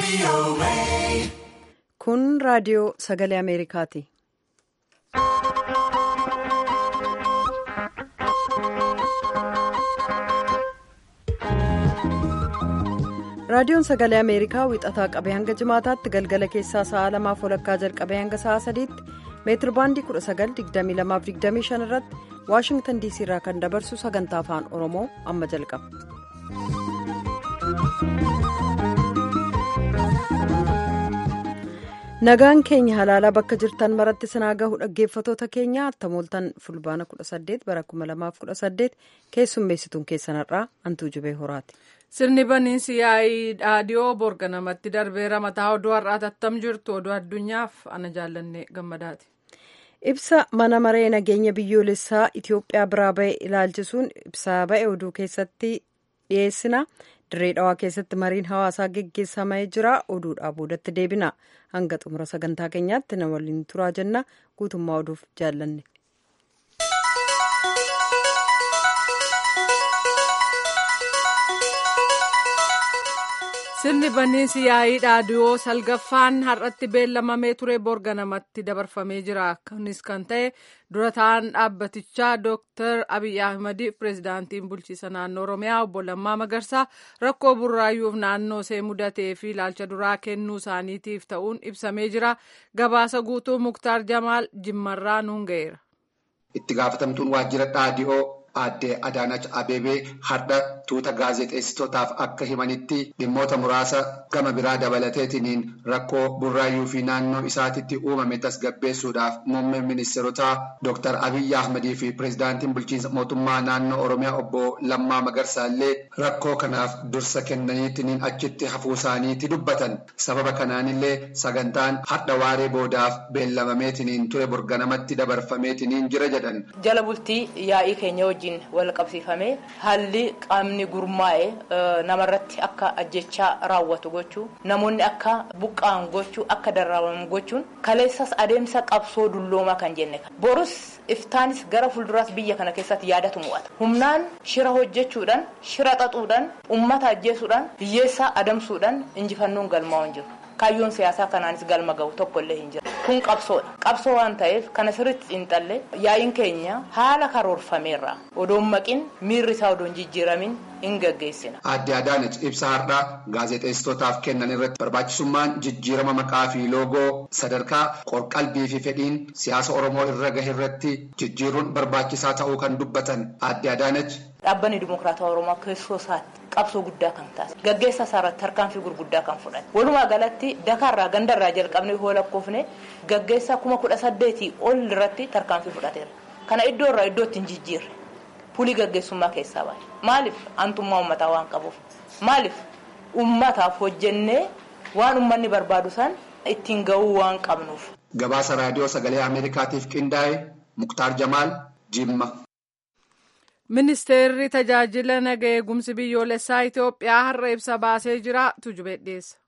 Kun raadiyoo sagalee Ameerikaati. Raadiyoon sagalee Ameerikaa wixataa qabee hanga jimaataatti galgala keessaa sa'a lamaaf walakkaa jalqabee hanga sa'a sadiitti meetir baandii 1922-25 irratti waashingtan diisii irraa kan dabarsu sagantaa afaan oromoo amma jalqaba. nagaan keenya halaalaa bakka jirtan maratti sinaa gahu dhaggeeffatoota keenya attamooltan fulbaana 18 bara 2018 keessummeessituun keessanarraa hantuu jubee horaati. sirni baniinsi yaa'ii dhaadiyoo borga namatti darbeera mataa oduu har'aa tattam jirtu oduu addunyaaf ana jaallanne gammadaati. ibsa mana maree nageenya biyyoolessaa itiyoophiyaa biraa ba'e ilaalchisuun ibsaa ba'e oduu keessatti dhiyeessina dirree dhawaa keessatti mariin hawaasaa geggeessamee jira oduudhaa boodatti deebina hanga xumura sagantaa keenyaatti na waliin turaa jenna guutummaa oduuf jaallanne. sirni baniinsi yaa'ii dhaadiyoo salgaffaan har'atti beellamamee ture borga namatti dabarfamee jira kunis kan ta'e dura ta'an dhaabbatichaa dooktar abiy ahmadi pireezidaantiin bulchiisa naannoo oromiyaa obbo lammaa magarsaa rakkoo burraayyuuf naannoo see mudatee fi ilaalcha duraa kennuu isaaniitiif ta'uun ibsamee jira gabaasa guutuu muktaar jamaal jimmarraa nuun ga'eera. itti gaafatamtuun waajjira dhaadiyoo Aadde Adaanach Abeebee har'a tuuta gaazexeessitootaaf akka himanitti dhimmoota muraasa gama biraa dabalateetiniin rakkoo burraayyuu fi naannoo isaatitti uumame tasgabbeessuudhaaf muummeen ministeerotaa Dr. Abiyyi Ahmadii fi pireezidaantiin bulchiinsa mootummaa naannoo Oromiyaa obbo Lammaa Magarsaa illee rakkoo kanaaf dursa kennaniitiniin achitti hafuu isaaniiti dubbatan. Sababa kanaanillee sagantaan har'a waaree boodaaf beellamameetiniin ture borganamatti dabarfameetiniin jira jedhan. Jala bultii yaa'ii keenya wajjin wal qabsiifamee haalli qaamni gurmaa'e namarratti akka ajjechaa raawwatu gochuu namoonni akka buqqaan gochuu akka darraabamu gochuun kaleessas adeemsa qabsoo dulloomaa kan jenne borus iftaanis gara fuulduraas biyya kana keessatti yaadatu mu'ata humnaan shira hojjechuudhaan shira xaxuudhaan ummata ajjeesuudhaan hiyyeessaa adamsuudhaan injifannoon galmaa'u hin jiru. kaayyoon siyaasaa kanaanis galma gahu tokko illee hin jiru kun qabsoodha qabsoo waan ta'eef kana sirriitti xiinxalle yaa'iin keenya haala karoorfameerra odoon maqin miirri isaa odoon jijjiiramin hin gaggeessina. Aadde Adaanach ibsa har'aa gaazexeessitootaaf kennan irratti barbaachisummaan jijjiirama maqaa fi loogoo sadarkaa qorqalbii fi fedhiin siyaasa Oromoo irra gahe irratti jijjiiruun barbaachisaa ta'uu kan dubbatan Aadde Adaanach. Dhaabbanni Dimokiraataa Oromoo keessoo isaatti qabsoo guddaa kan taasise gaggeessa isaarratti tarkaanfii gurguddaa kan fudhate walumaa galatti dakaarraa gandarraa jalqabnee yoo lakkoofne gaggeessaa kuma kudha saddeetii ol irratti tarkaanfii fudhateera kana iddoo irraa iddootti hin jijjiirre pulii gaggeessummaa keessaa baay'ee maaliif aantummaa uummataa waan qabuuf maaliif uummataaf hojjennee waan uummanni barbaadu san ittiin ga'uu waan qabnuuf. Gabaasa raadiyoo sagalee Ameerikaatiif qindaa'e Muktaar Jamaal Jimma. Ministeerri tajaajila nagaa eegumsi biyyoolessaa Itoophiyaa har'a ibsa baasee jira. Tujubee dhiyeessa.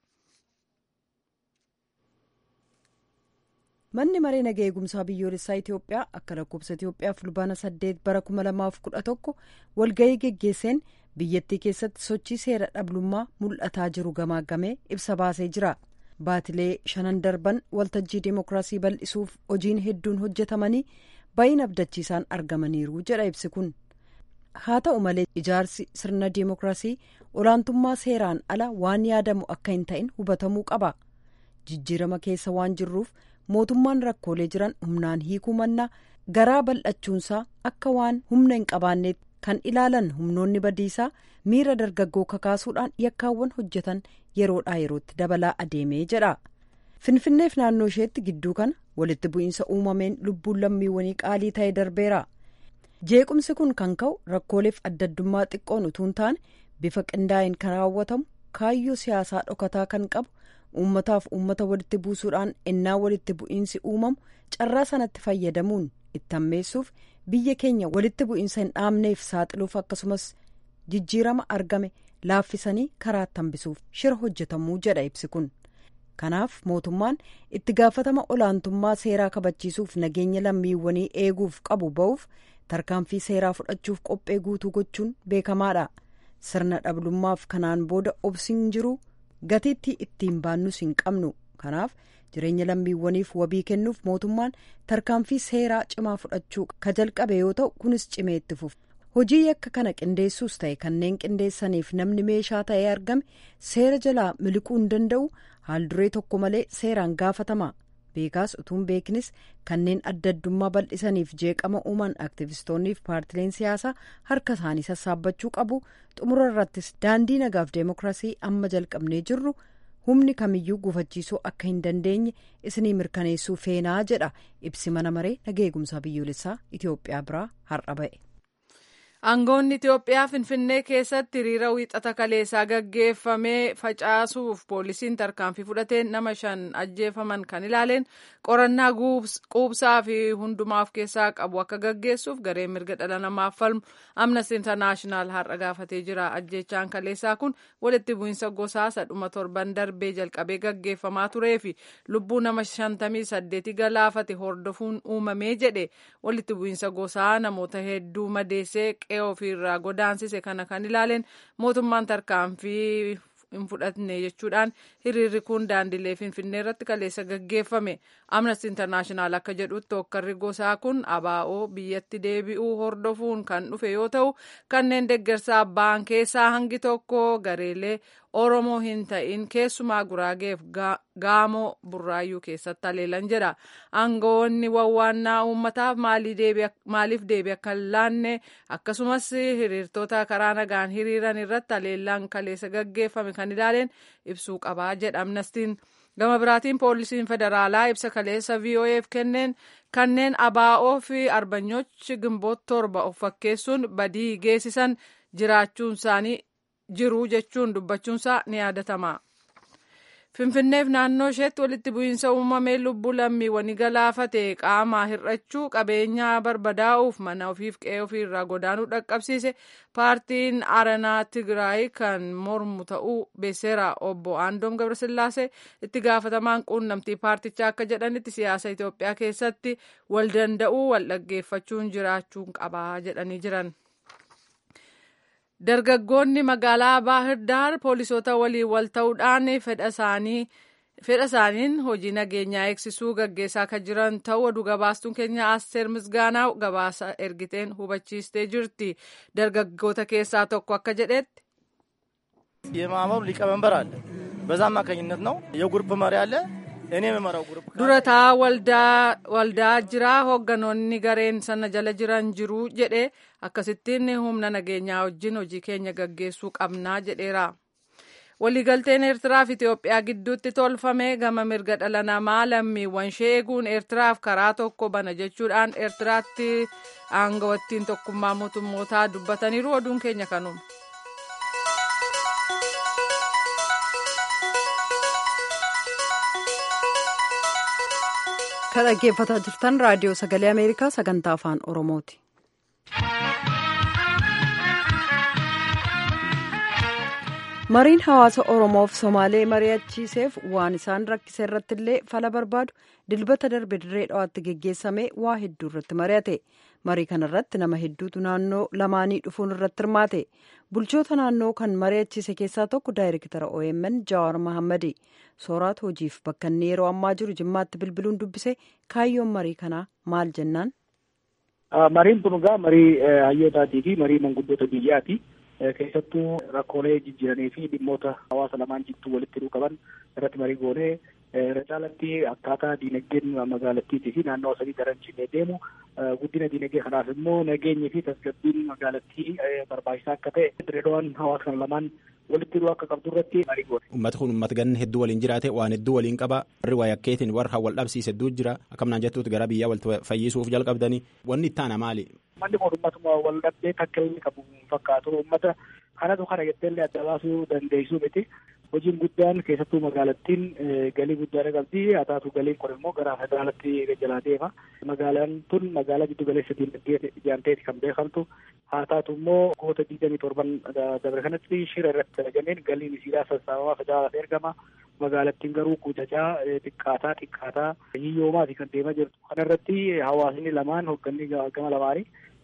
Manni maree nagaa eegumsaa biyyoolessaa Itoophiyaa akka lakkoofsa Itoophiyaa fulbaana saddeet bara kuma lamaaf kudha tokko walgahii geggeesseen biyyattii keessatti sochii seera dhablummaa mul'ataa jiru gamaagamee ibsa baasee jira. Baatilee shanan darban waltajjii deemokiraasii bal'isuuf hojiin hedduun hojjetamanii baay'ina abdachiisaan argamaniiru jedha ibsi kun. haa ta'u malee ijaarsi sirna deemokiraasii olaantummaa seeraan ala waan yaadamu akka hin ta'in hubatamuu qaba jijjiirama keessa waan jirruuf mootummaan rakkoolee jiran humnaan hiikuu mannaa garaa bal'achuunsaa akka waan humna hin qabaanneet kan ilaalan humnoonni badiisaa miira dargaggoo kakaasuudhaan yakkaawwan hojjetan yeroodhaa yerootti dabalaa adeemee jedha finfinneef naannoo isheetti gidduu kana walitti bu'iinsa uumameen lubbuun lammiiwwanii qaalii ta'e darbeera. jeequmsi kun kan ka'u rakkooleef adda addummaa xiqqoon utuu hin taane bifa qindaa'een kan raawwatamu kaayyoo siyaasaa dhokataa kan qabu uummataaf uummata walitti buusuudhaan ennaa walitti bu'iinsi uumamu carraa sanatti fayyadamuun itti hammeessuuf biyya keenya walitti bu'iinsa hin dhaabneef saaxiluuf akkasumas jijjiirama argame laaffisanii karaatti hambisuuf shira hojjetamuu jedha ibsi kun. kanaaf mootummaan itti gaafatama olaantummaa seeraa kabachiisuuf nageenya lammiiwwanii eeguuf qabu ba'uuf tarkaanfii seeraa fudhachuuf qophee guutuu gochuun beekamaadha sirna dhablummaaf kanaan booda obsiin jiru gatiitti ittiin baannus hin qabnu kanaaf jireenya lammiiwwaniif wabii kennuuf mootummaan tarkaanfii seeraa cimaa fudhachuu ka jalqabe yoo ta'u kunis cimee itti fufa hojii yakka kana qindeessuus ta'e kanneen qindeessaniif namni meeshaa ta'ee argame seera jalaa miliquu hin danda'u haalduree tokko malee seeraan gaafatama beekaas utuun beeknis kanneen adda addummaa bal'isaniif jeeqama uuman aktivistoonniif paartileen siyaasaa harka isaanii sassaabbachuu qabu xumura irrattis daandii nagaaf deemokiraasii amma jalqabnee jirru humni kamiyyuu gufachiisuu akka hin dandeenye isinii mirkaneessuu feenaa jedha ibsi mana maree nageegumsaa biyyoolessaa itiyoophiyaa biraa har'a ba'e. aangoonni itiyoophiyaa finfinnee keessatti hiriira wiixata kaleessaa gaggeeffamee facaasuuf poolisiin tarkaanfii fudhateen nama shan ajjeefaman kan ilaaleen qorannaa quubsaa fi hundumaa of keessaa qabu akka gaggeessuuf gareen mirga dhala namaaf falmu amnesty internaashinaal har'a gaafatee jira ajjeechaan kaleessaa kun walitti bu'iinsa gosaa sadhuma torban darbee jalqabee gaggeeffamaa turee fi lubbuu nama shantamii saddeeti galaafate hordofuun uumamee jedhe walitti bu'iinsa gosaa namoota hedduu madeessee qe'ee ofiirraa godaansise kana kan ilaaleen mootummaan tarkaanfii hin fudhatne jechuudhaan hiriirri kun daandilee finfinnee irratti kaleessa gaggeeffame amnesty internaashinaal akka jedhutti hokkarri gosaa kun abaa'oo biyyatti deebi'uu hordofuun kan dhufe yoo ta'u kanneen deeggarsaa ba'an keessaa hangi tokko gareelee oromoo hin ta'in keessumaa guraageef gaamoo burraayyuu keessatti haleelan jedha aangawoonni wawwaannaa uummataaf maaliif deebi akka hin laanne akkasumas hiriirtota karaa nagaan hiriiran irratti haleellaan kaleessa gaggeeffame kan ilaaleen ibsuu qabaa jedha amnestiin gama biraatiin poolisiin federaalaa ibsa kaleessa vo'eef kenneen kanneen abaa'oo fi arbanyochi gimboot torba of fakkeessuun badii geessisan jiraachuun isaanii jiru jechuun dubbachuunsaa ni yaadatama. Finfinneef naannoo isheetti walitti bu'iinsa uumamee lubbuu lammiiwwanii galaafate qaamaa hir'achuu qabeenyaa barbadaa'uuf mana ofiif qe'ee ofiirraa godaanuu dhaqqabsiise paartiin aranaa Tigraay kan mormu ta'uu beeseera obbo Aandoom Gabrasillaasee itti gaafatamaan quunnamtii paartichaa akka jedhanitti siyaasa Itoophiyaa keessatti wal danda'uu wal dhaggeeffachuun jiraachuun qabaa jedhanii jiran. Dargaggoonni magaalaa Baahir Daar poolisoota waliin wal ta'uudhaan fedha isaaniin hojii nageenyaa eegsisuu gaggeessaa kan jiran ta'uu oduu gabaastuun keenya Asteer Misgaanaaw gabaasa ergiteen hubachiistee jirti. Dargaggoota keessaa tokko akka jedhetti. የማህበሩ ሊቀመንበር አለ። በዛ አማካኝነት ነው የጉርፕ መሪ አለ። እኔ የምመራው ጉርፕ durataa waldaa jira hoogganoonni gareen sana jala jiran jiru jedhe akkasittiin humna nageenyaa wajjin hojii keenya gaggeessuu qabnaa jedheera. waliigalteen eertiraa fi itiyoophiyaa gidduutti tolfame gama mirga dhala namaa lammiiwwan ishee eeguun eertiraaf karaa tokko bana jechuudhaan eertiraatti aangawattiin tokkummaa mootummootaa dubbataniiru oduun keenya kanuma. kan dhaggeeffataa jirtan raadiyoo sagalee ameerikaa sagantaa afaan oromooti. mariin hawaasa oromoof somaalee mari'achiiseef waan isaan rakkise irratti illee fala barbaadu dilbata darbe dirree dhawaatti geggeessame waa hedduu irratti mari'ate marii kana irratti nama hedduutu naannoo lamaanii dhufuun irratti hirmaate bulchoota naannoo kan mari'achiise keessaa tokko daayirektara omn jawaar mahammadi sooraat hojiif bakka inni yeroo ammaa jiru jimmaatti bilbiluun dubbise kaayyoon marii kanaa maal jennaan. mariin kun egaa marii hayyootaatii fi marii manguddoota biyyaati. keessattuu rakkoolee jijjiiranii fi dhimmoota hawaasa lamaan jidduu walitti hidhuu qaban irratti marii goonee irra caalatti akkaataa diinagdeen magaalattiitii fi naannoo sadii daran cimee deemu guddina diinagdee kanaaf immoo nageenyi fi tasgabbiin magaalattii barbaachisaa akka ta'e direedowwan hawaasa kana lamaan walitti hidhuu akka qabdu irratti marii goone. Uummati kun uummata ganna hedduu waliin jiraate waan hedduu waliin qaba warri waa yakkeetiin warra wal dhabsiise hedduu jira akkamnaan jettuuti gara biyyaa wal fayyisuuf jalqabdanii wanni itti aana maali? Manni mootummaa wal dhabdee takka inni qabu fakkaatu uummata kanatu kana jetteellee adda baasuu dandeessuu miti. Hojiin guddaan keessattuu magaalattiin galii guddaa qabdi. Haa taatu galiin kun immoo gara federaalaatti jalaa deema. Magaalaan tun magaalaa giddu galeessa diinagdee ijaarteeti kan beekamtu. Haa taatu immoo goota digdamii torban dabre kanatti shira irratti dalagameen galiin isiidhaa sassaabamaa federaalaaf ergama. Magaalattiin garuu guutachaa xiqqaataa xiqqaataa hiyyoomaati kan deemaa jirtu. Kana irratti hawaasni lamaan hoogganni gama lamaanii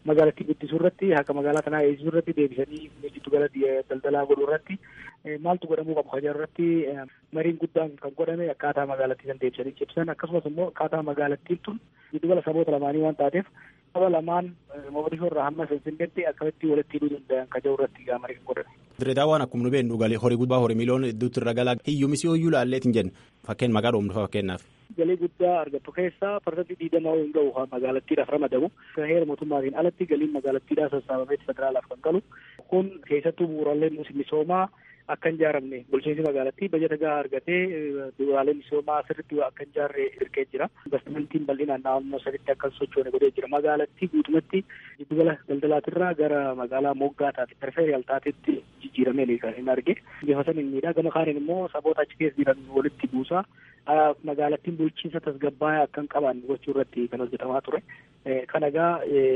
magaalattii guddisuu irratti haqa magaalaa kanaa eegsisuu irratti deebisanii giddu gala daldalaa godhuu irratti maaltu godhamuu qabu hajar irratti mariin guddaan kan godhame akkaataa magaalattii kan deebisanii cibsan akkasumas immoo akkaataa magaalattiin tun giddu gala saboota lamaanii waan taateef saba lamaan mogadishoo irraa hamma finfinneetti akkamitti walitti hidhuu danda'an kan jiru irratti marii kan godhame. Direedaawwan akkuma nu beeknu galee horii guddaa horii miliyoona hedduutti irra galaa hiyyumisi hoyyuu laalleetiin jenna fakkeen maqaa dhoomnu fakkeenyaaf. Galii guddaa argattu keessaa parsantii digdamaa hin ga'u magaalattiidhaaf ramadamu. Heera mootummaatiin alatti galiin magaalattiidhaa sassaabameeti federaalaaf kan galu. Kun keessattuu bu'uuraalee misoomaa akka hin ijaaramne bulchiinsi magaalattii bajata gahaa argatee bu'uuraalee misoomaa sirriitti akka hin ijaarre dirqee jira. Investimentiin bal'inaan naannoo sadiitti akka hin sochoone godhee jira. Magaalattii guutumatti giddugala daldalaatirraa gara magaalaa moggaa taate perifeeriyal taatetti jijjiiramee kan hin arge. Bifa saniin miidhaa gama kaaniin immoo saboota achi keessa jiran walitti buusaa magaalattiin bulchiinsa tasgabbaa'aa akka hin qabaanne gochuu irratti kan hojjetamaa ture. Kan egaa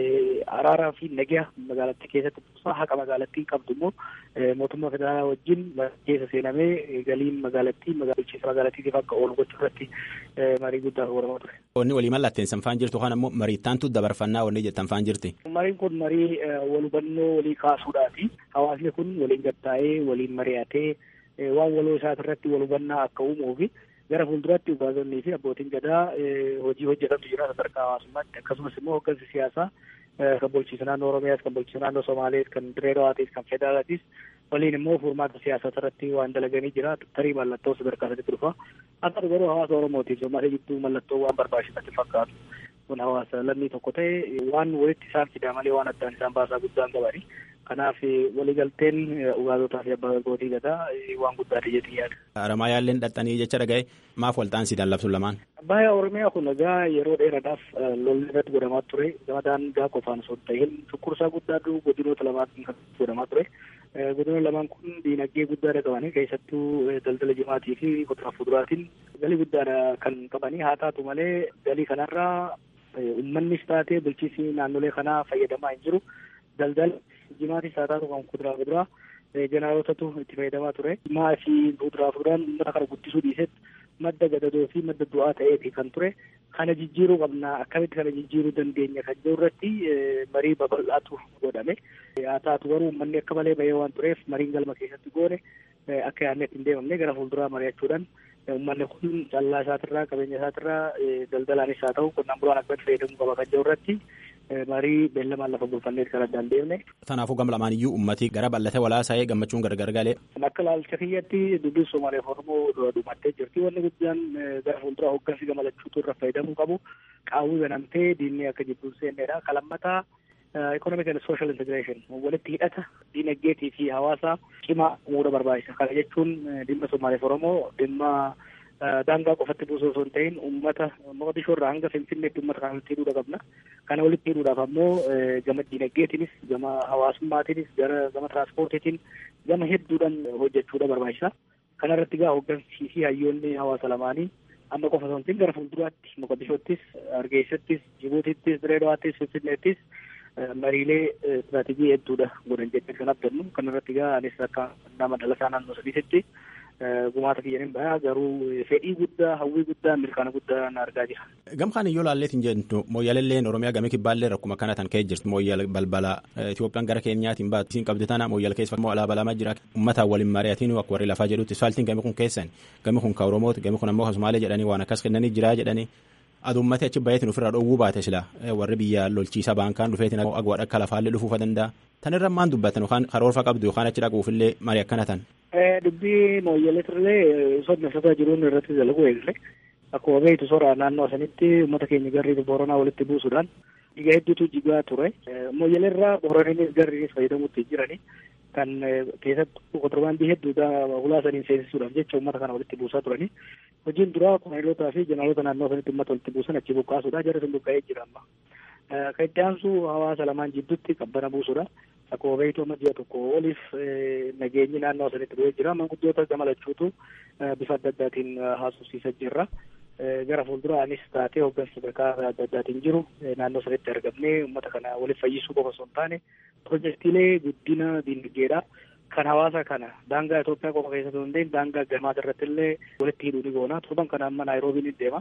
araaraa fi nagaa magaalattii keessatti buusaa haqa magaalattiin qabdu immoo mootummaa federaalaa wajjin keessa seenamee galiin magaalattii bulchiinsa magaalattiitiif akka oolu gochuu irratti marii guddaa godhamaa ture. Wanni walii mallatteessan faan jirtu kan ammoo mariittaantu dabarfannaa wanni jettan faan jirti. Mariin kun marii wal hubannoo walii kaasuudhaati. Hawaasni kun waliin gattaa'ee waliin mari'atee waan waloo isaati irratti wal hubannaa akka uumuu fi gara fuulduraatti ugaazonnii fi abbootiin gadaa hojii hojjetantu jira sadarkaa hawaasummaatti akkasumas immoo hooggansi siyaasaa kan bulchiinsa naannoo Oromiyaas kan bulchiinsa naannoo Somaalees kan Direedawaatis kan Federaalaatis waliin immoo furmaata siyaasaa irratti waan dalaganii jira tarii mallattoo sadarkaa sadiitti dhufa akka garuu hawaasa Oromootiif Somaalee jidduu mallattoo waan barbaachisatti fakkaatu kun hawaasa lammii tokko ta'e waan walitti isaan fidaa malee waan addaan isaan baasaa guddaan qabani. Kanaaf waliigalteen ugaazotaa fi abbaa gootii gadaa waan guddaadha jedhee yaada. Aramaa yaalleen dhaxxanii jecha dhagaye maaf waltaan siidaan labsuun lamaan. Baay'ee Oromiyaa kun egaa yeroo dheeraadhaaf lolli irratti godhamaa ture gama daangaa qofaan osoo hin ta'in cunqursaa guddaatu godinoota lamaan kan godhamaa ture. Godinoonni lamaan kun diinagdee guddaadha qabanii keessattuu daldala jimaatii fi kuduraa fuduraatiin galii guddaadha kan qabanii haa taatu malee galii kanarraa uummannis taatee bulchiinsi naannolee kanaa fayyadamaa hin jiru. Daldala jimaatis haa taatu kan kuduraa fuduraa jeneraalootatu itti fayyadamaa ture. Jimaa fi kuduraa fuduraan uummata kana guddisuu dhiisetti madda gadadoo fi madda du'aa ta'eeti kan ture. Kana jijjiiruu qabna akkamitti kana jijjiiruu dandeenya kan jiru irratti marii babal'aatu godhame. Haa taatu garuu uummanni akka malee bahee waan tureef mariin galma keessatti goone akka yaadneetti hin deemamne gara fuulduraa mari'achuudhaan uummanni kun callaa isaatirraa qabeenya isaatirraa daldalaanis haa ta'u qonnaan bulaan akkamitti fayyadamuu qaba kan jiru irratti marii beellamaan lafa bulfanneet kan addaan deemne. Kanaafuu gama lamaan iyyuu ummati gara bal'ate walaasaa'ee gammachuun gargar galee. Akka ilaalcha kiyyatti dubbiin Somaaliyaa fi Oromoo dhumattee jirti. Wanni guddaan gara fuulduraa hooggansi gama lachuutu irra fayyadamuu qabu. Qaawwii banamtee diinni akka jidduun seennedha. Kalammataa economic and social integration walitti hidhata diinagdeetii fi hawaasaa cimaa uumuudha barbaachisa. Kana jechuun dhimma Somaaliyaa fi Oromoo dhimma daangaa qofatti buusuu osoo hin ta'in uummata Mogadishoo irraa hanga Finfinneetti uummata kana walitti hidhuudha qabna. Kana walitti hidhuudhaaf ammoo gama diinagdeetiinis gama hawaasummaatiinis gara gama tiraanspoortiitiin gama hedduudhaan hojjechuudha barbaachisa. Kana irratti gaa hooggansii fi hayyoonni hawaasa lamaanii amma qofa osoo hin ta'in gara fuulduraatti Mogadishoottis, Hargeessattis, Jibuutittis, Direedawaattis, Finfinneettis mariilee istiraatiijii hedduudha godhan jechuu kan abdannu. Kana irratti gaa anis akka nama dhalataa naannoo sadiitti gumaata kiyyaniin bahaa garuu fedhii guddaa hawwii guddaa milkaana guddaa na argaa jira. Gamkaan iyyoo laalleetiin jennu mooyyaalelleen Oromiyaa gamii kibbaallee rakkuma kana tan ka'e jirti mooyyaal balbala Itoophiyaan gara keenyaatiin baatu isiin qabdi tana mooyyaal keessa immoo alaabaa lama jira uummataan waliin mari'atiin akka warri lafaa jedhutti isfaaltiin gamii kun keessan gamii kun ka Oromooti gamii kun ammoo kasumaalee jedhanii waan akkas kennanii jira jedhanii adummate achi bayeetiin ofirraa dhowwuu baate sila warri biyya lolchiisa baankaan dhufeetiin agwaadha akka lafaallee dhufuufa danda'a. Tan irra maan dubbatan yookaan karoorfa qabdu yookaan achi dhaquufillee marii akkana tan. Dubbii mooyyaleetirlee soddomsataa jiruun irratti dalagu eegalee akkuma beektu sora naannoo sanitti uummata keenya garrii booranaa walitti buusuudhaan dhiiga hedduutu jigaa ture. Mooyyaleerraa booraniinis garriinis fayyadamuutti jirani. Kan keessattuu kontirbaandii hedduudha hulaa saniin seensisuudhaaf jecha uummata kana walitti buusaa turani. Hojiin duraa kolonelootaa fi jeneraaloota naannoo sanitti uummata walitti buusan achi buqqaasuudha. Jarri sun buqqa'ee jira amma. Kan itti aansu hawaasa lamaan jidduutti qabbana buusuudha. Akkuma beektu amma ji'a tokko oliif nageenyi naannoo sanitti bu'ee jira. Manguddoota gamalachuutu bifa adda addaatiin haasofsiisaa jirra. Gara fuulduraanis taatee hooggansa sadarkaa adda addaatiin jiru naannoo sanitti argamnee uummata kana waliif fayyisuu qofa osoo hin taane pirojektiilee guddina diinagdeedha. Kan hawaasa kana daangaa Itoophiyaa qofa keessatti hin ta'in daangaa gamaa irratti illee walitti hidhuu ni goona. Torban kana amma Naayiroobiin ni deema.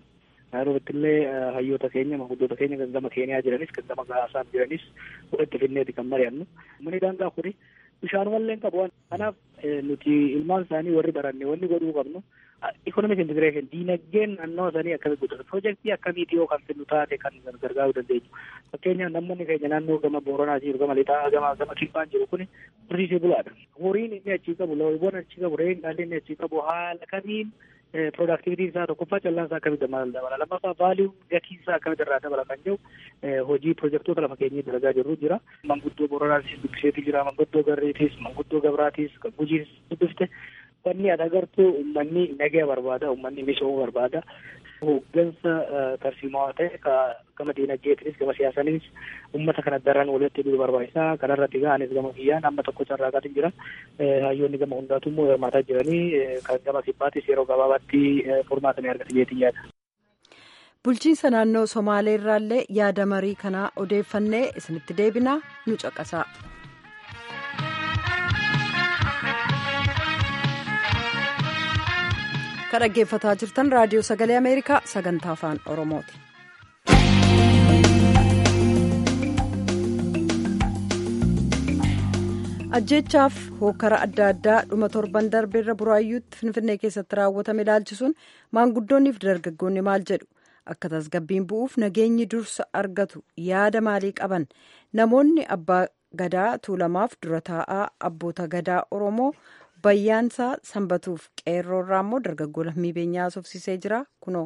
Naayiroobitti illee hayyoota keenya manguddoota keenya kan gama Keeniyaa jiranis kan gama Gaasaa jiranis walitti finneeti kan mari'annu. Manni daangaa kuni bishaanumallee hin qabu. Kanaaf nuti ilmaan isaanii warri baranne wanni godhuu qabnu ikonomik intigireeshin diinagdeen naannoo sanii akkamitti guddatu piroojeektii akkamiiti yoo kan fidnu taate kan gargaaruu dandeenyu. Fakkeenyaaf namoonni keenya naannoo gama Booranaa jiru gama Lixaa gama gama Kibbaan jiru kuni horsiisee bulaadha. Horiin inni achii qabu loowwan achii qabu re'een dhaalli inni achii qabu haala kamiin piroodaaktivitiin isaa tokkoffaa callaan isaa akkamitti dabala lammaffaa vaaliyuu gatiin isaa akkamitti irraa dabala kan jiru hojii piroojeektoota lafa keenyatti dalagaa jirru jira. Manguddoo Booranaatis dubbiseetii jira manguddoo Garreetis manguddoo Gabraatis kan Gujiis dubbifte Uummanni ati agartu uummanni nagaya barbaada, uummanni misooma barbaada. Hooggansa tarsiimaa ta'e gama diinagdeetinis gama siyaasaanis uummata kana daran walitti hidhuu barbaachisaa. Kanarratti ga'anis gama biyyaan amma tokko carraaqaatiin jira. Hayyoonni gama hundaatu immoo hirmaataa jiranii kan gama kibbaatis yeroo gabaabaatti furmaata ni argata jeetiin yaada. Bulchiinsa naannoo Somaalee irraallee yaada marii kanaa odeeffannee isinitti deebinaa nu caqasaa. kan dhaggeeffataa jirtan raadiyoo sagalee ameerikaa sagantaa afaan oromooti. ajjeechaaf hookara adda addaa dhuma torban darbeerra buraayyuutti finfinnee keessatti raawwatame ilaalchisuun maanguddoonniif dargaggoonni maal jedhu akka tasgabbiin bu'uuf nageenyi dursa argatu yaada maalii qaban namoonni abbaa gadaa tuulamaaf dura taa'aa abboota gadaa oromoo. bayyaansaa sanbatuuf qeerroorraa immoo dargaggoo lammii beenyaa haasofsiisee jira kunoo.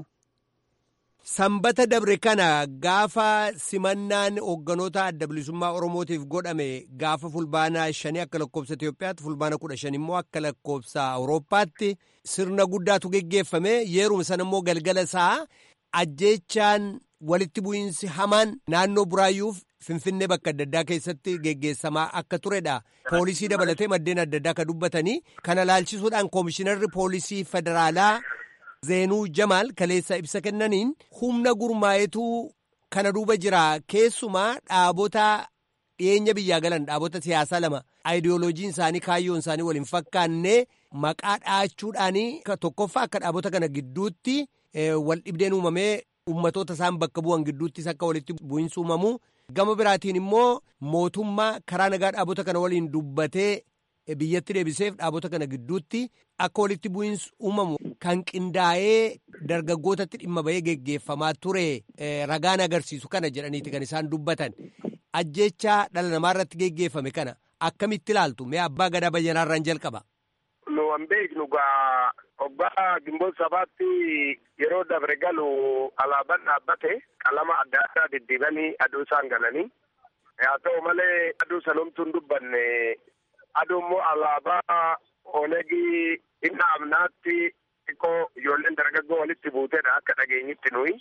Sanbata dabre kana gaafa simannaan hoogganoota adda bilisummaa Oromootiif godhame gaafa fulbaana shanii akka lakkoofsa Itoophiyaatti fulbaana kudha shan immoo akka lakkoofsa Awurooppaatti sirna guddaatu geggeeffame yeeruma sana immoo galgala isaa ajjeechaan walitti bu'iinsi hamaan naannoo buraayyuuf Finfinnee bakka adda addaa keessatti geggeessamaa akka turedha. Poolisii dabalatee maddeen adda addaa akka dubbatanii kana laalchisuudhaan koomishinarri poolisii federaalaa Zeenuu Jamaal kaleessa ibsa kennaniin humna gurmaayetu kana duuba jira. Keessumaa dhaabota dhiyeenya biyyaa galan dhaabota siyaasaa lama aayidiyooloojiin isaanii kaayyoon isaanii waliin fakkaanne maqaa dhaachuudhaanii tokkoffaa akka dhaabota kana gidduutti wal dhibdeen uumamee ummatoota isaan bakka bu'an gidduuttis akka walitti bu'iinsi uumamu. Gama biraatiin immoo mootummaa karaa nagaa dhaabota kana waliin dubbatee biyyatti deebiseef dhaabota kana gidduutti akka walitti bu'iinsi uumamu kan qindaa'ee dargaggootatti dhimma bahee geggeeffamaa ture ragaan agarsiisu kana jedhaniiti kan isaan dubbatan. Ajjeechaa dhala namaa irratti geggeeffame kana akkamitti ilaaltu mee abbaa gadaa bayyanaarraan jalqaba. Nu an beeknu gaa Obbaa Gimboon sabaatti yeroo dabre galu alaabaan dhaabbate qalama adda addaa diddiibanii aduu isaan galanii haa ta'u malee aduu sanumtuu hin dubbanne aduu immoo alaabaa onegii inni amnaatti xiqqoo ijoolleen dargaggoo walitti buuteedha akka dhageenyitti nuyi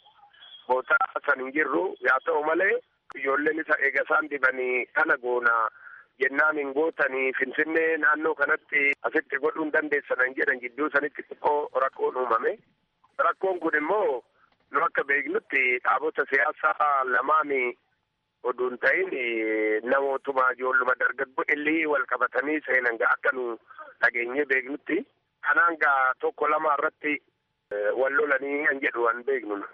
bootaa san hin jirru haa ta'u malee ijoolleen isa eega isaan dibanii kana goona. jennaan hin gootanii finfinnee naannoo kanatti asitti godhuu hin dandeessan jedhan jidduu sanitti xiqqoo rakkoon uumame. Rakkoon kun immoo nu akka beeknutti dhaabota siyaasaa lamaan oduu hin ta'in namootuma ijoolluma dargaggoo illii wal qabatanii seenan gaa akka nu dhageenyee beeknutti. Kanaan gaa tokko lama irratti wal lolanii kan jedhu an beeknu.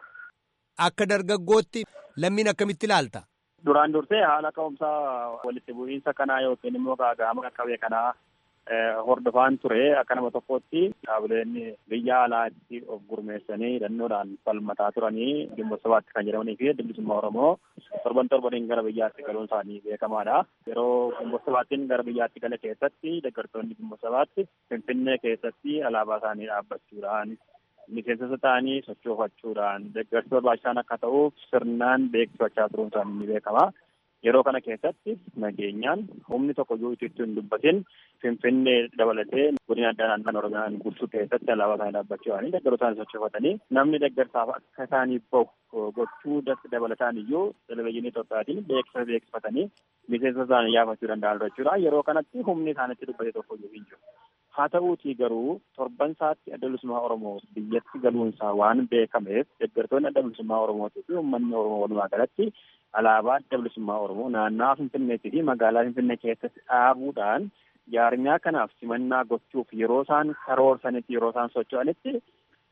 Akka dargaggootti lammiin akkamitti ilaalta? Duraan dursee haala ka'umsaa walitti bu'iinsa kanaa yookiin immoo gaaga'ama qaqqabee kanaa hordofaan ture akka nama tokkotti dhaabileen biyya alaatti of gurmeessanii hidhannoodhaan falmataa turanii dhimma sabaatti kan jedhamanii fi bilisummaa Oromoo torban torbaniin gara biyyaatti galuun isaanii beekamaadha. Yeroo dhimma sabaattiin gara biyyaatti gale keessatti deeggartoonni dhimma sabaatti Finfinnee keessatti alaabaa isaanii dhaabbachuudhaan miseensa ta'anii sochoofachuudhaan deeggarsi barbaachisaan akka ta'uuf sirnaan beeksifachaa turuun isaanii ni beekama. Yeroo kana keessatti nageenyaan humni tokko iyyuu itti hin dubbatin Finfinnee dabalatee godina addaa naannoo Oromiyaan guutuu keessatti alaabaa isaanii dhaabbachuudhaan deeggartoota isaanii sochoofatanii namni deeggarsaaf akka isaanii bahu gochuu dabalataan iyyuu televizyiinii Itoophiyaatiin beeksisa beeksifatanii miseensa isaanii yaafachuu danda'an jechuudha. Yeroo kanatti humni isaanitti dubbate tokko iyyuu hin jiru. Haa ta'uutii garuu torban isaatti adda bilisummaa Oromoo biyyatti galuunsaa waan beekameef deeggartoonni adda bilisummaa Oromootii fi uummanni Oromoo walumaa galatti alaabaa adda bilisummaa Oromoo naannawaa Finfinneetii fi magaalaa Finfinnee keessatti dhaabuudhaan jaarmiyaa kanaaf simannaa gochuuf yeroo isaan karoorsanitti yeroo isaan socho'anitti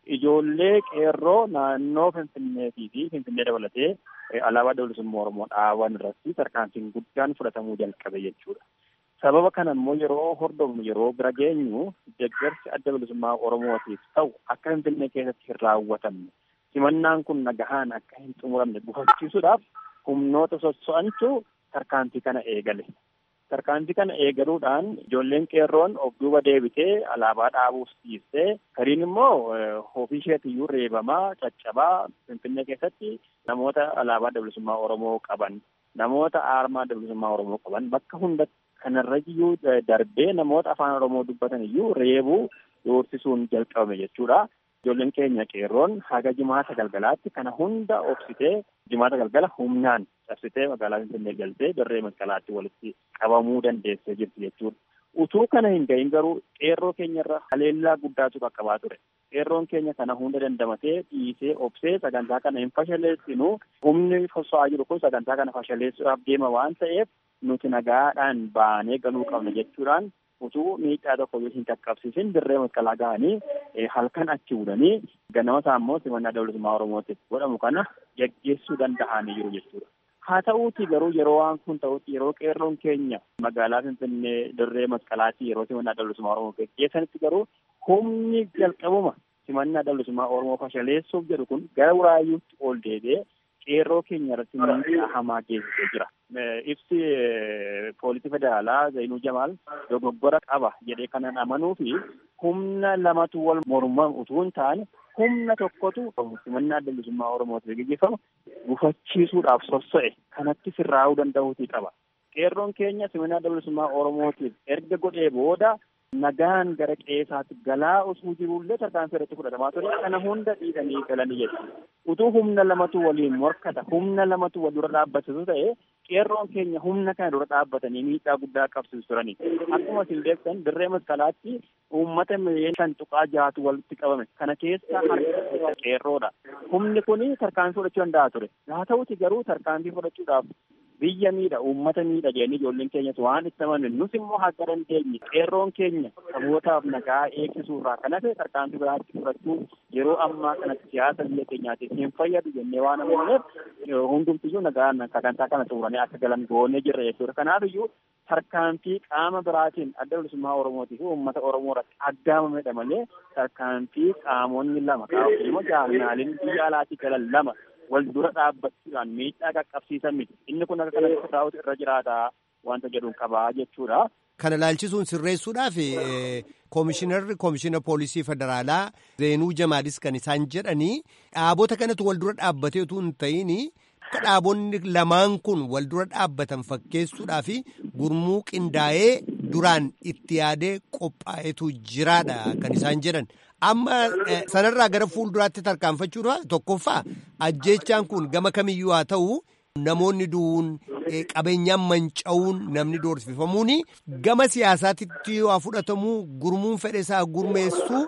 ijoollee qeerroo naannoo Finfinneetii fi Finfinnee dabalatee alaabaa adda bilisummaa Oromoo dhaaban irratti tarkaanfiin guddaan fudhatamuu jalqabe jechuudha. Sababa kana immoo yeroo hordofnu yeroo bira geenyu deeggarsi adda bilisummaa Oromootiif ta'u akka Finfinnee keessatti hin raawwatamne simannaan kun nagahaan akka hin xumuramne gufachiisuudhaaf humnoota sosso'antu tarkaanfii kana eegale. Tarkaanfii kana eegaluudhaan ijoolleen qeerroon of duuba deebitee alaabaa dhaabuuf dhiistee gariin immoo ofii isheetiyyuu reebamaa caccabaa Finfinnee keessatti namoota alaabaa adda bilisummaa Oromoo qaban namoota aarmaa adda bilisummaa Oromoo qaban bakka hundatti kanarra iyyuu darbee namoota afaan Oromoo dubbatan iyyuu reebuu doorsisuun jalqabame jechuudha. Ijoolleen keenya qeerroon haga jimaata galgalaatti kana hunda obsitee jimaata galgala humnaan cabsitee magaalaa Finfinnee galtee dirree masqalaatti walitti qabamuu dandeessee jirti jechuudha. Utuu kana hin gahin garuu qeerroo keenyarra haleellaa guddaatu qaqqabaa ture. Qeerroon keenya kana hunda dandamatee dhiisee obsee sagantaa kana hin fashaleessinu humni soso'aa jiru kun sagantaa kana fashaleessuudhaaf deema waan ta'eef nuti nagaadhaan baanee galuu qabna jechuudhaan utuu miidhaa tokko hin qaqqabsiisin dirree masqalaa ga'anii halkan achi budanii ganama isaa immoo simannaa adda bilisummaa Oromootiif godhamu kana geggeessuu danda'anii jiru jechuudha. Haa ta'uuti garuu yeroo waan kun ta'utti yeroo qeerroon keenya magaalaa Finfinnee dirree masqalaatti yeroo simannaa adda bilisummaa Oromoo geggeessanitti garuu humni jalqabuma simannaa adda bilisummaa Oromoo fashaleessuuf jedhu kun gara buraayyuutti ol deebi'ee qeerroo keenya irratti miidhaa hamaa geessisee jira. Ibsi poolisii federaalaa Zainuu Jamaal dogoggora qaba jedhee kanan amanuu fi humna lamatu wal morman utuu hin taane humna tokkotu simannaa adda bilisummaa Oromootiif gaggeeffamu gufachiisuudhaaf sosso'e kanatti sirraa'uu danda'uutii qaba. Qeerroon keenya simannaa adda bilisummaa Oromootiif erga godhee booda nagaan gara qeesaatti galaa osoo jirullee tarkaanfii irratti fudhatamaa ture kana hunda dhiisanii galanii jechuudha. Utuu humna lamatu waliin morkata humna lamatu wal dura dhaabbatu ta'e qeerroon keenya humna kana dura dhaabbatanii miidhaa guddaa qabsiisu turani. Akkuma isin beektan dirree masqalaatti uummata miliyoona shan tuqaa jahatu walitti qabame kana keessa harka qeerroodha. Humni kun tarkaanfii fudhachuu danda'a ture. Haa ta'uti garuu tarkaanfii fudhachuudhaaf biyya miidha uummata miidha jennee ijoolleen keenyas waan itti amanne nus immoo akka dandeenye qeerroon keenya sabootaaf nagaa eegsisuurraa kan hafe tarkaanfii biraatti fudhachuu yeroo ammaa kanatti siyaasa biyya keenyaatiif hin fayyadu jennee waan amanneef hundumtiyyuu nagaan sagantaa kana xumuranii akka galan goonee jirra jechuudha. Kanaaf iyyuu tarkaanfii qaama biraatiin adda bilisummaa Oromootii fi uummata Oromoo irratti aggaamamedha malee tarkaanfii qaamonni lama qaamonni jaalnaaliin biyya alaatii galan lama wal dura dhaabbachuudhaan miidhaa qaqqabsiisan miti inni kun akka kanatti taa'utu irra jiraata wanta jedhuun qabaa jechuudha. Kana ilaalchisuun sirreessuudhaaf koomishinarri koomishina poolisii federaalaa Zeenuu Jamaadis kan isaan jedhanii dhaabota kanatu wal dura dhaabbatee utuu hin ta'in akka dhaabonni lamaan kun wal dura dhaabbatan fakkeessuudhaaf gurmuu qindaa'ee duraan itti yaadee qophaa'etu jiraadha kan isaan jedhan. Amma sanarraa gara fuulduraatti tarkaanfachuudha tokkoffaa ajjeechaan kun gama kamiyyuu haa ta'u namoonni du'uun qabeenyaan manca'uun namni doorsifamuun gama siyaasaatti waa fudhatamuu gurmuun fedhe isaa gurmeessuu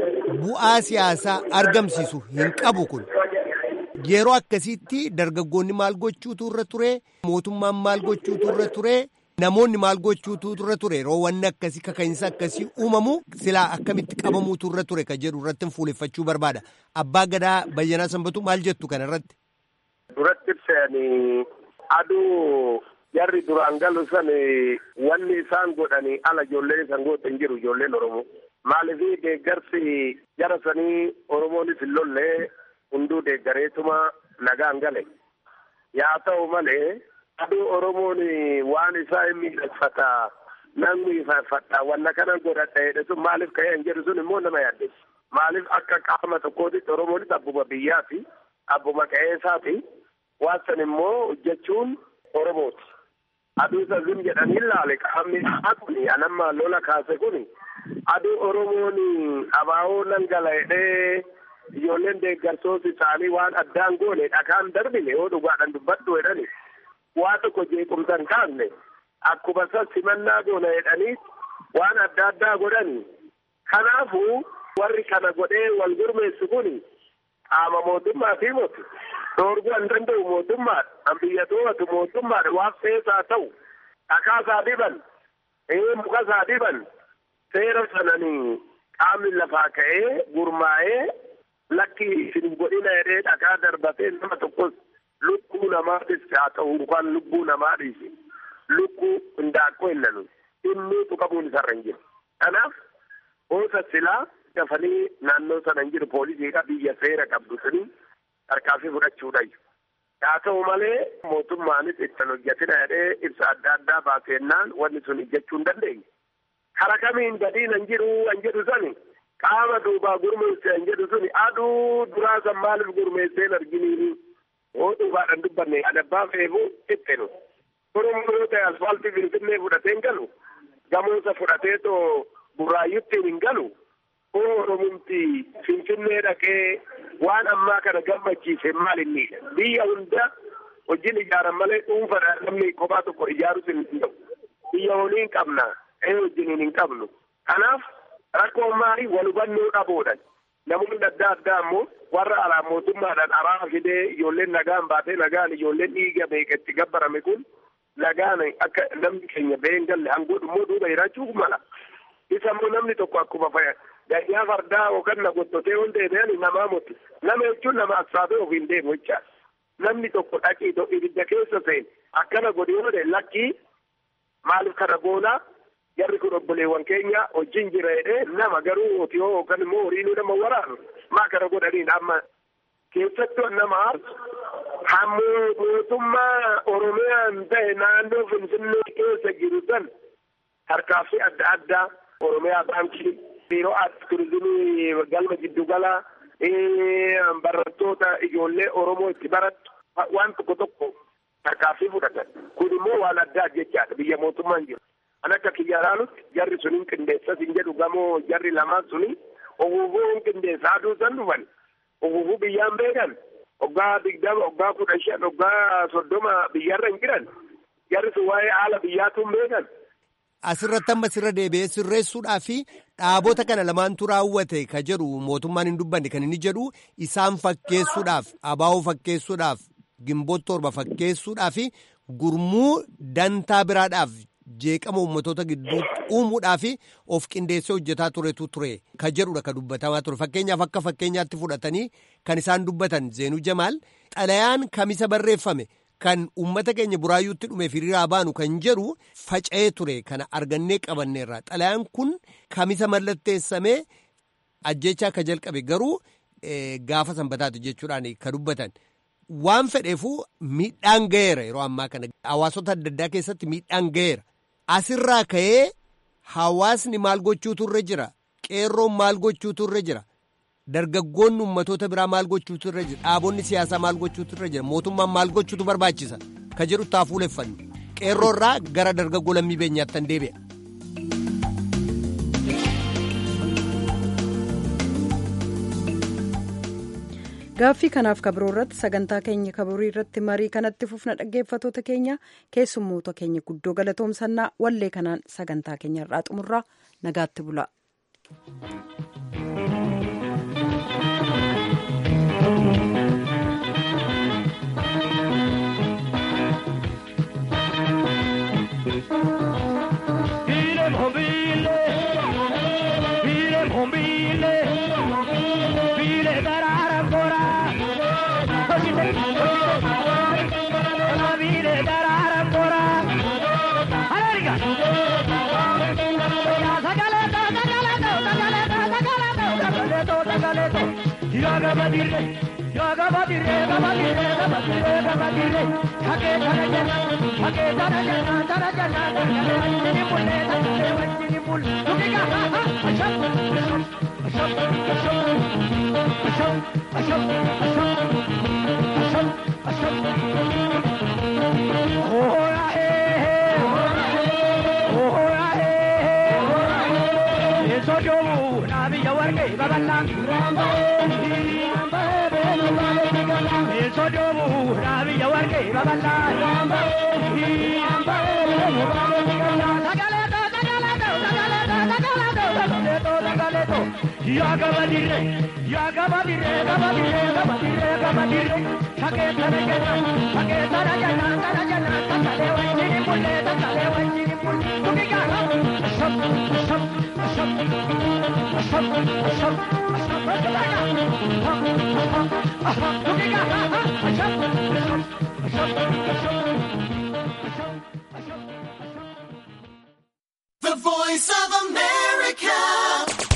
bu'aa siyaasaa argamsiisu hin qabu kun. Yeroo akkasiitti dargaggoonni maal gochuutu irra ture mootummaan maal gochuutu irra ture. Namoonni maal gochuutu irra ture yeroo wanni akkasii kaka'insa akkasii uumamu silaa akkamitti qabamuutu irra ture kan jedhu irratti fuuleffachuu barbaada. Abbaa Gadaa Bayyanaa Sanbatu maal jettu kana irratti? Duratti ibsanii aduu jarri duraan galu san wanni isaan godhanii ala ijoolleen isaan godhan jiru ijoolleen Oromoo. Maaliif deeggarsi jara sanii Oromoonis hin lollee hunduu deeggareetuma nagaan gale. Yaa ta'u malee. aduu oromoon waan isaa hin miidhagfata namni ifaaffata wanna kana godhadha jedhe sun maaliif ka'ee hin jedhu sun immoo nama yaaddeessu maaliif akka qaama tokkootitti oromoonis abbuma biyyaati abbuma qe'eesaati waan san immoo hojjechuun oromooti aduu isa zim jedhanii ilaale qaamni dhahaa kun anamma lola kaase kun aduu oromoon abaa'oo nan gala jedhee ijoolleen deeggartoota isaanii waan addaan goone dhakaan darbine yoo dhugaadhaan dubbadhu jedhani waa tokko jeequmsa hin taasne akkuma san simannaa goona jedhanii waan adda addaa godhani kanaafuu warri kana godhee wal gurmeessu kun qaama mootummaa fi moti dhoorguu hin danda'u mootummaadha an biyya to'atu mootummaadha waan feesaa ta'u dhakaasaa diban ee mukasaa diban seera sananii qaamni lafaa ka'ee gurmaa'ee lakki isin godhina jedhee dhagaa darbatee nama tokkos lubbuu namaatis haa ta'u yookaan lubbuu namaadhis lubbuu hindaaqqoo hin nanu inni tuqamuun isarra hin jiru. Kanaaf oosa silaa dafanii naannoo sana hin jiru poolisiidha biyya seera qabdu suni tarkaanfii fudhachuudha. Haa ta'u malee mootummaanis ittiin hojjetina jedhee ibsa adda addaa baasennaan wanni sun hojjechuu hin dandeenye. Kara kamiin gadiin hin jiru hin jedhu sani qaama duubaa gurmeesse hin jedhu suni aduu duraa san maaliif gurmeesseen arginiini oo dhugaadhaan dubbanne adabbaa feefu ittinu. Oromoo yoo ta'e asfaaltii finfinnee fudhateen galu gamoosa fudhatee too burraayyuttiin hin galu oo oromumti finfinnee dhaqee waan ammaa kana gammachiise maal inni biyya hunda hojiin ijaaran malee dhuunfadhaan namni kophaa tokko ijaarus hin danda'u. Biyya waliin qabna ee wajjiniin hin qabnu. Kanaaf rakkoon maali wal hubannoo dhabuudhaan namoonni adda addaa immoo warra alaa mootummaadhaan araara fidee ijoolleen nagaan baatee nagaan ijoolleen dhiiga beeketti gabbarame kun nagaan akka namni keenya ba'ee hin galle hangoodhu immoo duuba jiraachuu mala. Isa immoo namni tokko akkuma fayya gayyaa fardaa yookaan na gottotee hunda deebi'an namaa mutu. Nama jechuun nama assaabee ofiin deemu jecha. Namni tokko dhaqii ibidda keessa seen akkana godhee oole lakkii maaliif kana goonaa jarri kun obboleewwan keenya wajjin jira jedhee nama garuu otiyoo yookaan immoo horiinuu nama waraanu maa kana godhaniin amma keessattuu nama aarsu hammoo mootummaa oromiyaan ta'e naannoo finfinnee keessa jiru san tarkaaffii adda addaa oromiyaa baankii biiroo aartii turizimii galma giddugala barattoota ijoollee oromoo itti barattu waan tokko tokko tarkaaffii fudhatan kun immoo waan addaa jechaadha biyya mootummaan jiru. Kan akka kiyyaraanutti jarri sun hin qindeessas hin jedhu gamoo jarri lamaan suni oguufuu hin qindeessa aduu san dhufan oguufuu biyyaan beekan waggaa digdama waggaa kudha shan waggaa soddoma biyyarra hin jiran jarri sun waa'ee haala biyyaatu hin beekan. Asirratti amma sirra deebi'ee sirreessuudhaa fi dhaabota kana lamaantu raawwate ka jedhu mootummaan hin dubbanne kan inni jedhu isaan fakkeessuudhaaf abaa'oo fakkeessuudhaaf gimboota torba fakkeessuudhaa fi gurmuu dantaa biraadhaaf jeeqama uummatoota gidduutti uumuudhaa fi of qindeessee hojjetaa turetu ture ka jedhudha ka dubbatamaa ture fakkeenyaaf akka fakkeenyaatti fudhatanii kan isaan dubbatan zeenuu jamaal xalayaan kamisa barreeffame. Kan uummata keenya buraayyuutti dhumeef hiriiraa baanu kan jedhu faca'ee ture kana argannee qabanneerra xalayaan kun kamisa mallatteessamee ajjechaa akka jalqabe garuu gaafa sanbataati jechuudhaan ka dubbatan waan fedheefuu miidhaan ga'eera yeroo ammaa kana hawaasota adda addaa keessatti miidhaan ga'eera asirraa ka'ee hawaasni maal gochuutu irra jira qeerroon maal gochuutu irra jira. dargaggoonni ummatoota biraa maal gochuutu irra jira dhaabonni siyaasaa maal gochuutu irra jira mootummaan maal gochuutu barbaachisa ka jedhu taa fuuleffannu qeerroo irraa gara dargaggoo lammii beenyaatti tan deebi'a. gaaffii kanaaf kabiroo irratti sagantaa keenya kabirii irratti marii kanatti fufna dhaggeeffatoota keenya keessummoota keenya guddoo galatoomsannaa wallee kanaan sagantaa keenya irraa xumurraa nagaatti bula. Yaga badire, yaga badire, yaga badire, yaga badire, yaga badire. Hake dana jana, hake dana jana, dana jana, dana jana. Wanjini mulle, dana wanjini mulle. Tukiga, ha ha, asham, asham, asham, asham, asham, asham, asham, asham, asham. Oh ya eh, oh ya eh, eso yo nabi yawarge babalang. sojomu rabi yawarge baballa yaga badire yaga badire gabadire gabadire gabadire sake tana jana sake tana jana tana jana takale wanjini mulle takale wanjini mulle tukiga ashab ashab ashab ashab ashab ashab The voice of America.